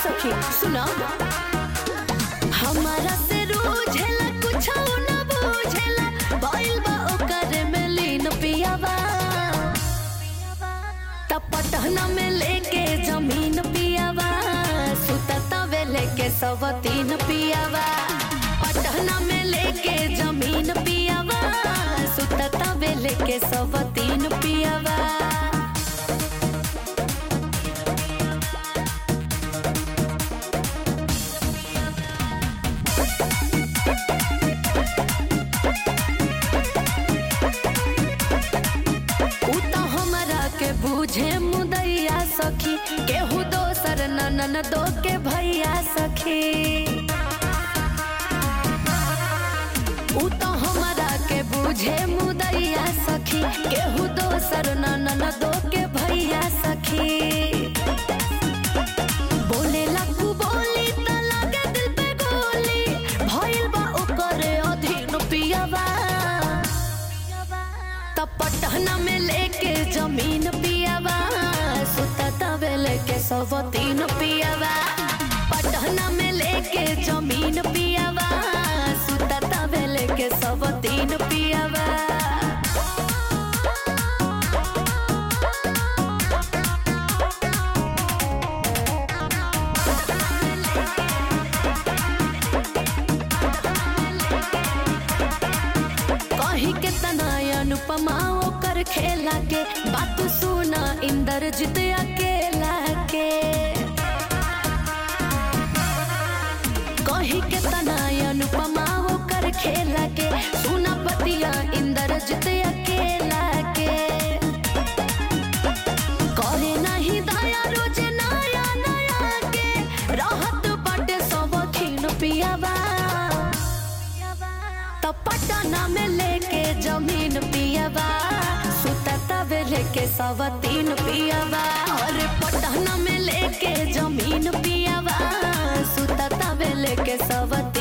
सखी सुना हमारा से रूझेला कुछ न बूझेला भइल बा ओकर में लीन पियावा त पटहना में लेके जमीन पियावा सुतता वे लेके सब तीन पियावा पटहना में लेके जमीन पियावा सुतता वे लेके सब तीन पियावा उ त हमरा के बूझे मुदैया सखी केहू दोसर ननन दो के भैया सखी उ त हमरा के बूझे मुदैया सखी केहू दोसर ननन दो के भैया सखी बोले लकू बोली त लागे दिल पे गोली भइल बा ओकर अधीन पियावा त पटहना में लेके जमीन पियावा सुतता वे लेके सब तीन पियावा पटहना में लेके जमीन पियावा सुतता वे लेके सब तीन पियावा कही के तना अनुपमा ओकर खेला के बात सुना इंद्रजीत अकेला के कही के तना अनुपमा ओकर खेला के सुना पतिया इंद्रजीत अकेला के करे नहीं दया रोज नया नया के रहत बाटे सब खीन पियावा त पटना में लेके जमीन पियावा सुतता वे लेके सब तीन पियावा और पटना में लेके जमीन पियावा सुतता वे लेके सब